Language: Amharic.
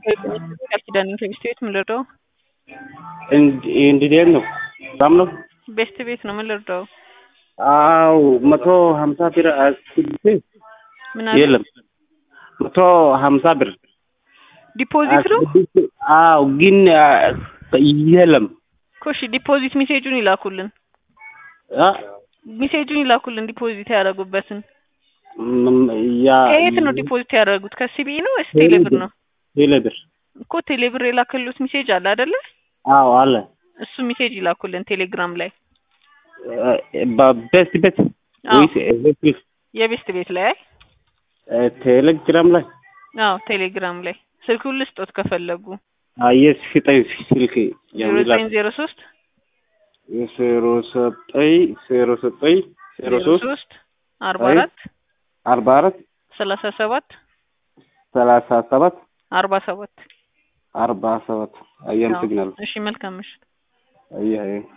ቃል ኪዳን ከቤስት ቤት ምን ልርዳው? እንዴት ነው? ሰላም ነው? ቤስት ቤት ነው ምን ልርዳው? አው መቶ ሀምሳ ብር አስቤ ምን አለ? የለም መቶ ሀምሳ ብር ዲፖዚት ነው አው ግን የለም እኮ እሺ ዲፖዚት ሜሴጁን ይላኩልን አ ሜሴጁን ይላኩልን ዲፖዚት ያደረጉበትን ም- ያ ከየት ነው ዲፖዚት ያደረጉት ከሲቢኢ ነው ወይስ ቴሌብር ነው ቴሌብር እኮ ቴሌብር የላከሉት ሜሴጅ አለ አይደለ አው አለ እሱ ሜሴጅ ይላኩልን ቴሌግራም ላይ በቤስት ቤት አዎ። ወይስ ቤስት የቤስት ቤት ላይ አይ ቴሌግራም ላይ አዎ ቴሌግራም ላይ ስልኩን ልስጦት ከፈለጉ አየስ ስጠኝ ስልክ ዜሮ የሚላ ዘጠኝ ዜሮ ሶስት ዜሮ ዘጠኝ ዜሮ ዘጠኝ ዜሮ ዜሮ ሶስት ሶስት አርባ አይ። አራት አርባ አራት ሰላሳ ሰባት ሰላሳ ሰባት አርባ ሰባት አርባ ሰባት አየህ አመሰግናለሁ እሺ መልካም ምሽት አየህ አየህ